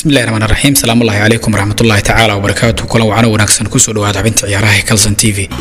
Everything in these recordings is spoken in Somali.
bismillahi raxmaan raxiim salaamullahi calaykum waraxmatullaahi tacaala wabarakaatu kulan wacano wanaagsan kusoo dhawaada xubinta ciyaaraha ee calson t v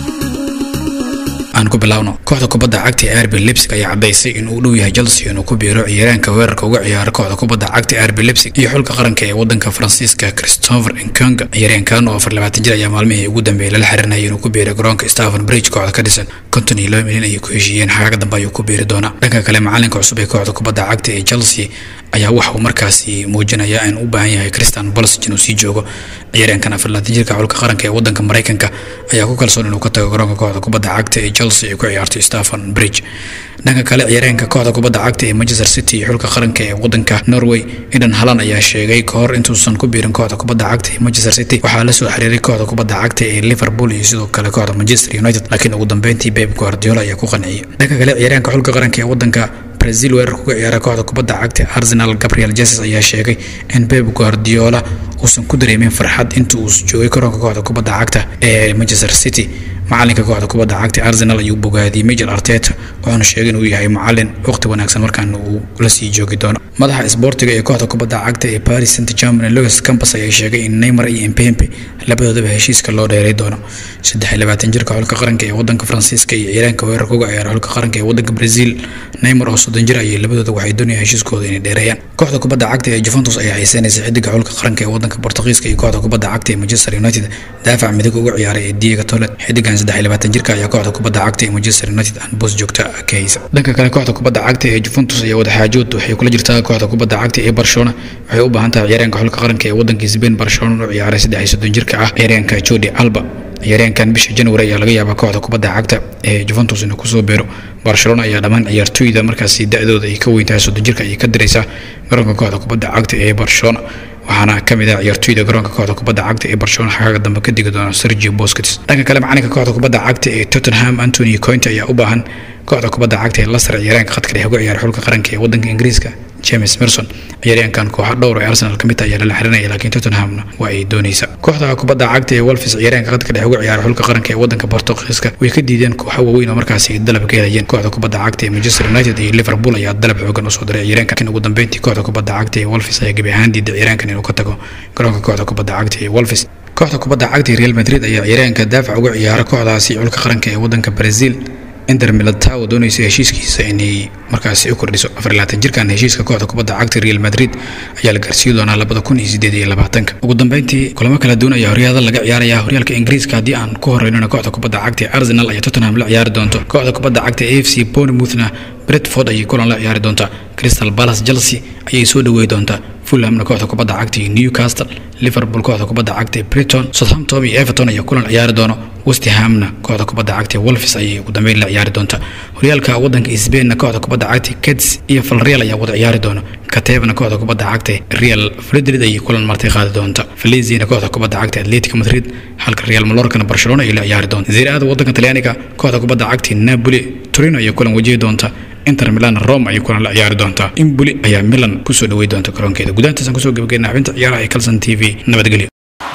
aan ku bilaawno kooxda kubadda cagta ee arbi lipsig ayaa caddaysay in uu dhow yahay chelsea inuu ku biiro ciyaaraanka weerarka uga ciyaara kooxda kubadda cagta ee arbi lipsig iyo xulka qaranka ee wadanka faransiiska christopher nkonga ciyaaryaankan oo afar labaatan jir ayaa maalmihii ugu dambeeyay lala xirinayay inuu ku biiray garoonka stephen bridge kooxda ka dhisan konton iyo laba milyan ayay ku heshiiyeen xagaaga dambe ayuu ku biiri doonaa dhanka kale macalinka cusub ee kooxda kubadda cagta ee chelsea ayaa waxa uu markaasi muujinayaa in u baahan yahay christian bolsig inuu sii joogo ciyaaryaankan afar labaatan jirka xulka qaranka ee wadanka maraykanka ayaa ku kalsoon inuu ka tago garoonka kooxda kubadda cagta ee chelsea ay ku ciyaartay stephen bridge dhanka kale ciyaaryaanka kooxda kubadda cagta ee manchester city iyo xulka qaranka ee wadanka norway idan halan ayaa sheegay kahor intuusan ku biirin kooxda kubadda cagta ee manchester city waxaa la soo xiriiray kooxda kubadda cagta ee liverpool iyo sidoo kale kooxda manchester united laakiin ugu dambeyntii pep guardiola ayaa ku qanciyay dhanka kale ciyaaryaanka xulka qaranka ee wadanka brazil weerarka uga ciyaara kooxda kubadda cagta arsenal gabriel jesus ayaa sheegay in pep guardiola uusan ku dareemin farxad inta uu joogay garoonka kooxda kubadda cagta ee manchester city macalinka kooxda kubadda cagta arsenal ayuu bogaadiyey major arteta wuxuuna sheegay inuu yahay macalin waqti wanaagsan markaan uu la sii joogi doono madaxa isboortiga ee kooxda kubadda cagta ee paris saint germain louis campus ayaa sheegay in neymar iyo impempe labadoodaba heshiiska loo dheeray doono saddex iyo labaatan jirka xulka qaranka ee wadanka faransiiska iyo ciyaaraanka weerarka uga ciyaara xulka qaranka ee wadanka brazil neymar oo soddon jir ayay labadooda waxay doonayaan heshiiskooda inay dheereeyaan kooxda kubadda cagta ee juventus ayaa xiiseynaysa xidiga xulka qaranka ee wadanka portugiiska iyo kooxda kubadda cagta ee manchester united daafac midig uga ciyaaray ee diego tolet xidigan saddex iyo labaatan jirka ayaa kooxda kubadda cagta ee manchester united aan boos joogta ka haysa dhanka kale kooxda kubadda cagta ee juventus ayaa wadaxaajood waxay kula jirtaa kooxda kubadda cagta ee barcelona waxay u baahan tahay ciyaaryaanka xulka qaranka ee wadanka spain barcelona u ciyaaray saddex iyo soddon jirka ah ciyaaryaanka jordi alba ciyaaryaankan bisha january ayaa laga yaabaa kooxda kubadda cagta ee juventus inuu kusoo beero barcelona ayaa dhammaan ciyaartooyda markaasi da-dooda ay ka weyntahay soddon jirka ayay ka diraysaa garoonka kooxda kubadda cagta ee barcelona waxaana ka mid ah ciyaartooyda garoonka kooxda kubadda cagta ee barcelona xagaaga dambe ka digi doona sergio bosquets dhanka kale macalinka kooxda kubadda cagta ee tottenham antony cointe ayaa u baahan kooxda kubadda cagta ee lasar ciyaaraanka khadka dhexe uga ciyaara xulka qaranka ee wadanka ingiriiska james merson ciyaaryaankan kooxa dhowr ee arsenal ka mid ah ayaa lala xirinaya laakiin tottenhamna waa ay doonaysa kooxda kubadda cagta ee wolfis ciyaaryaanka khadka dhexe uga ciyaara xulka qaranka ee wadanka portugiiska way ka diideen kooxo waaweyn oo markaasi ay dalab ka helayeen kooxda kubadda cagta ee manchester united iyo liverpool ayaa dalab xoogan usoo diray ciyaaraanka laakiin ugu dambeyntii kooxda kubadda cagta ee wolfis ayaa gebi ahaan diiday ciyaaraankan inuu ka tago garoonka kooxda kubadda cagta ee wolfis kooxda kubadda cagta ee real madrid ayaa ciyaaraanka daafac uga ciyaara kooxdaasi xulka qaranka ee wadanka brazil inter milatao doonaysa heshiiskiisa inay markaasi u kordhiso afar labaatan jirkan heshiiska kooxda kubadda cagta real madrid ayaa la gaarsiin doonaa labada kun iyo sideed iyo labaatanka ugu dambeyntii kulamo kala duwan ayaa horyaalada laga ciyaaraya horyaalka ingiriiska haddii aan ku horeynona kooxda kubadda cagta ee arsenal ayaa tottenham la ciyaari doonto kooxda kubadda cagta ee f c bournemouthna bretford ayay kulan la ciyaari doontaa crystal palace chelsea ayay soo dhaweey doontaa fulhamna kooxda kubadda cagta iyo newcastle liverpool kooxda kubadda cagta ee brighton southampton iyo everton ayaa kulan ciyaari doono westhamna kooxda kubadda cagta ee wolfis ayay ugu dambeyn la ciyaari doontaa horyaalka wadanka sbainna kooxda kubadda cagta keds iyo falreal ayaa wada ciyaari doona katebna kooxda kubadda cagta real fredrid ayay kulan martay qaadi doonta valenciana kooxda kubadda cagta atletico madrid halka real malorkana barcelona ayay la ciyaari doonta ziraada wadanka talyaaniga kooxda kubadda cagta napoli torino ayaa kulan wajihi doonta inter milan rome ayay kulan la ciyaari doontaa imboli ayaa milan kusoo dhaweey doonta garoonkeeda gudahantaasaan kusoo gabageyna xubinta ciyaaraha ee calson t v nabadgelyo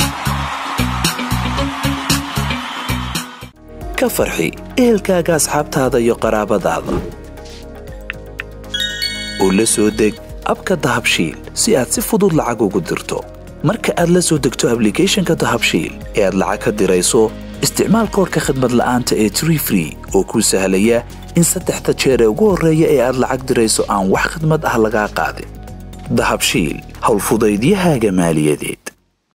ka farxi ehelkaaga asxaabtaada iyo qaraabadaada oo la soo deg abka dahabshiil si aad si fudud lacag ugu dirto marka aad la soo degto ablicathonka dahabshiil ee aad lacag ka dirayso isticmaal koorka khadmad la'aanta ee tree free oo kuu sahlaya in saddexda jeer ee ugu horreeya ee aad lacag dirayso aan wax khidmad ah lagaa qaadin dahabshiil howlfudaydiyahaaga maaliyadeed